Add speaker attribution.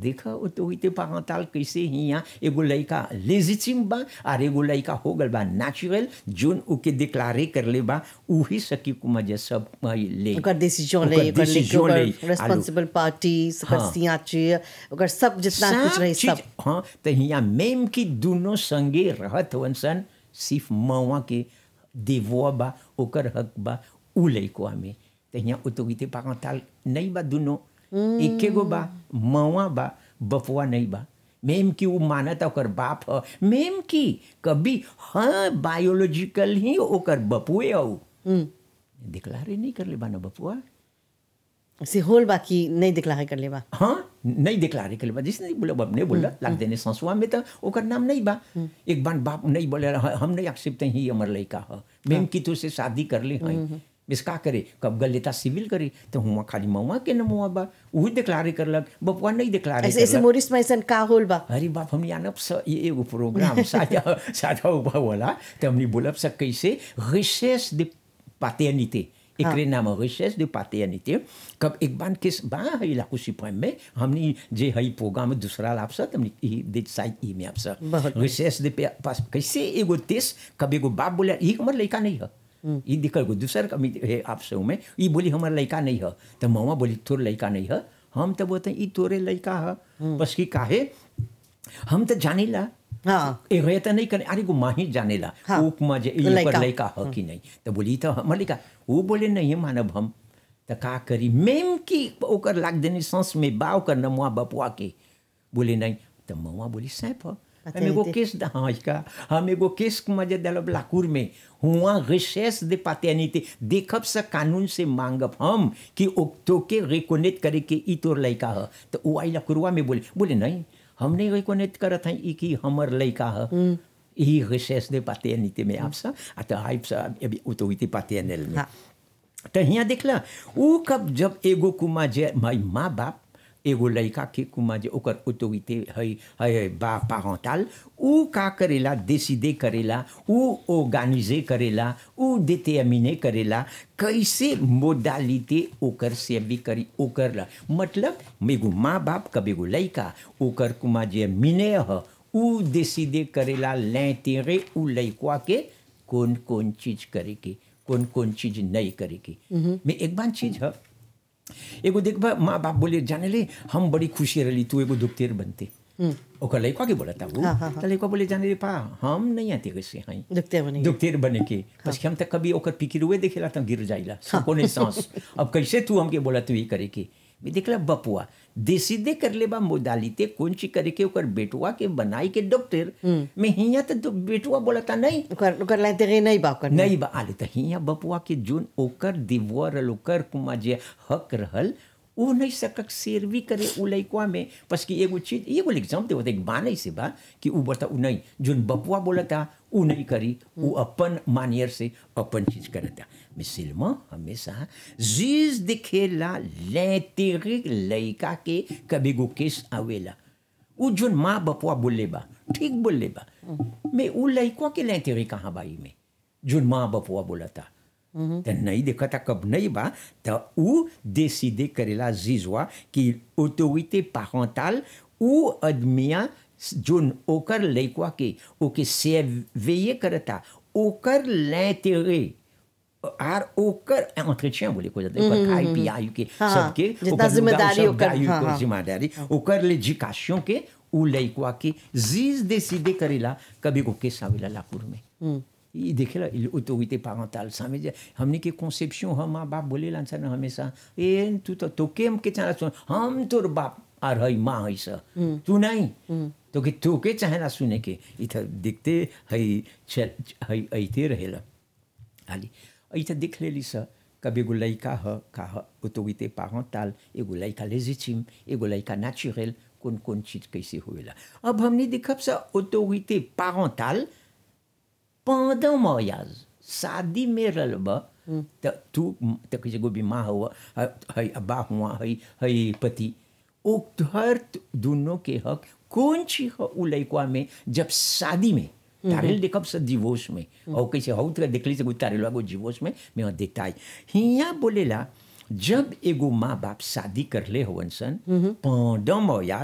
Speaker 1: देखा ऑटोरिटी पारेंटल कैसे हिया एगो लड़का लेजिटिम बा और एगो लड़का हो गल बा नेचुरल जोन ओके डिक्लारे कर ले बा उही सकी कुमा जे सब हई ले
Speaker 2: ओकर डिसीजन ले
Speaker 1: ओकर
Speaker 2: ओकर
Speaker 1: decision ले।
Speaker 2: ओकर रेस्पॉन्सिबल पार्टी ओकर
Speaker 1: हाँ।
Speaker 2: सियाची ओकर सब जितना कुछ रही
Speaker 1: चीज-
Speaker 2: सब
Speaker 1: हाँ तो हिया मेम की दोनों संगे रहत हवन सन सिर्फ मवा के देवो बा ओकर हक बा उ लइकवा में तो हिया ऑटोरिटी पारेंटल नहीं बा दोनों एके गो बा मवा बा बपुआ नहीं बा मेम की वो मानत ओकर बाप ह मेम की कभी हाँ बायोलॉजिकल ही ओकर बपुए हो डिक्लारे नहीं कर ले बा ना बपुआ
Speaker 2: से होल बाकी नहीं दिखला कर लेबा
Speaker 1: हाँ नहीं डिक्लारे कर ले बा जिसने नहीं बोला बाप नहीं बोला लाग देने संसुआ में तो ओकर नाम नहीं बा एक बार बाप नहीं बोले "ह- हम नहीं एक्सेप्ट ही हमर लड़का ह मेम की तो से शादी कर ले हैं बिस का करे कब गल लेता सिविल करे तो हुआ खाली मवा के नमुआ बा वही डिक्लारे करलक बपुआ नहीं डिक्लारे
Speaker 2: ऐसे ऐसे
Speaker 1: करलक
Speaker 2: मोरिस में ऐसा का होल बा
Speaker 1: अरे बाप हम जानब स ये एगो प्रोग्राम साझा साझा हुआ वाला तो हमने बोलब स कैसे रिसेस de paternité एकरे नाम रिसेस de paternité कब एक बार किस बा है इलाकू सिपाही में हमने जे हई प्रोग्राम में दूसरा लाभ सा हमने ई दे साइड ई में आपसा
Speaker 2: बहुत
Speaker 1: रिसेस de पे- पास कैसे एगो तेस कब एगो बाप बोले ई हमर लड़का नहीं है ई दिक्कत गो दूसर कमी है आपसे में ई बोली हमर लड़का नहीं है तो मवा बोली तोर लड़का नहीं है हम तो बोलते हैं ई तोरे लड़का है बस की काहे हम तो जानेला
Speaker 2: हाँ
Speaker 1: एगो ये तो नहीं करे अरे गो माही जानेला
Speaker 2: हाँ।
Speaker 1: उपमा जे ई
Speaker 2: लइका।
Speaker 1: पर लड़का ह कि नहीं तो बोली तो हमर लड़का वो बोले नहीं मानब हम तो का करी मेम की ओकर लाग देने सांस में बा ओकर नमुआ बपुआ के बोले नहीं तो मवा बोली सैप ह हम एगो
Speaker 2: पता
Speaker 1: केस दा- हाँ इसका हम एगो केस मजे दलब लाकूर में हुआ रिसेस दे पाते नहीं देखब से कानून से मांगब हम कि ओक्तो के रिकोनेट करे के ई तोर लड़का ह तो वो आई लाकुरवा में बोले बोले नहीं हम नहीं रिकोनेट करत हैं ई कि हमर लड़का ह ई रिसेस दे पाते नहीं में आपसा आ तो हाइप सा अभी उतो पाते में
Speaker 2: हाँ।
Speaker 1: तो हियाँ देखला ऊ कब जब एगो कुमा जे माई माँ बाप एगो लड़का के कुमा जे ओकर ऑटोरिटी है है बा पारेंटल ऊ का करेला डिसीडे करेला ऊ ऑर्गेनाइजे करेला ऊ डिटर्मिने करेला कैसे मोडालिटी ओकर सेवी करी ओकर ला मतलब एगो माँ बाप कब एगो लड़का ओकर कुमा जे मिने ह ऊ डिसीडे करेला l'intérêt ऊ लड़का के कौन कौन चीज करे के कौन कौन चीज नहीं करे के में एक बार चीज है एगो देखबा माँ बाप बोले जाने ले हम बड़ी खुशी रही तू एगो दुखतेर बनते ओकर लड़का के बोला था वो
Speaker 2: हाँ, हाँ, हाँ।
Speaker 1: तो लड़का बोले जाने रे पा हम नहीं आते कैसे हैं
Speaker 2: दुखते बने
Speaker 1: दुखतेर बने के बस हम तक कभी ओकर पिकिरुए देखेला तो गिर जाइला सको नहीं सांस अब कैसे तू हमके बोला तू ये करे के मैं देखला बपुआ देसीदे कर ले बा मोडालिते कौन ची करे के ओकर बेटुआ के बनाई के डॉक्टर मैं हिया तो बेटुआ बोला था नहीं
Speaker 2: ओकर ओकर लाइते नहीं बा ओकर
Speaker 1: नहीं बा आले त हियाँ बपुआ के जोन ओकर दिवर रहल ओकर कुमा जे हक रहल वो नहीं सकक सेरवी करे उ लइकवा में बस कि एगो चीज एगो एग्जाम देवत एक बान ऐसे बा कि उ बता उ नहीं जोन बपुआ बोलता उ नहीं करी उ अपन मानियर से अपन चीज करता मिसिलमा हमेशा जीज दिखेला l'intérêt लइका के कभी गो केस आवेला उ जोन माँ बपुआ बोले बा ठीक बोले बा मैं उ लइकवा के l'intérêt कहाँ बाई में जोन माँ बपुआ बोला था तो नहीं देखा था कब नहीं बा तो उ décider करेला जीजवा कि ऑटोरिटी पारेंटल उ आदमिया जोन ओकर लइकवा के ओके सेवेये करता ओकर l'intérêt आर ओकर entretien बोले को जाता है ओकर खाई पियाई के
Speaker 2: हाँ,
Speaker 1: सबके
Speaker 2: जितना
Speaker 1: ओकर
Speaker 2: जिम्मेदारी
Speaker 1: सब
Speaker 2: ओकर-
Speaker 1: दायु
Speaker 2: हाँ,
Speaker 1: ओकर
Speaker 2: हाँ।
Speaker 1: जिम्मेदारी ओकर l'éducation के उ लइकवा के जीज décider करेला कभी को केस आवेला लापुर में ई देखेला ऑटोरिटी पारेंटल सामे जे हमने के कॉन्सेप्शन हम माँ बाप बोले लांसा ना हमेशा ए तू तो तो के हम के चाह सुन हम तोर बाप आर हई माँ हई सा तू नहीं तो के तो के चाहेला सुने के इधर दिखते हई चल हई ऐते रहेला हाली ऐसा देख लेली स कभी एगो लड़का ह का ह ऑटोरिटी पारेंटल एगो लड़का लेजिटिम एगो लड़का नेचुरल कौन कौन चीज कैसे होएला अब हमने देखब स ऑटोरिटी पारेंटल pendant mariage शादी में रहब त तू त किसी को भी माँ हुआ है अब्बा हुआ है है पति ओ हर दोनों के हक कौन ची ह उ लइकवा में जब शादी में तारेल देखब से डिवोर्स में और कैसे हो तो देखली से कोई तारेल को डिवोर्स में मैं देखता है हिया बोलेला जब एगो माँ बाप शादी कर ले होवन सन pendant mariage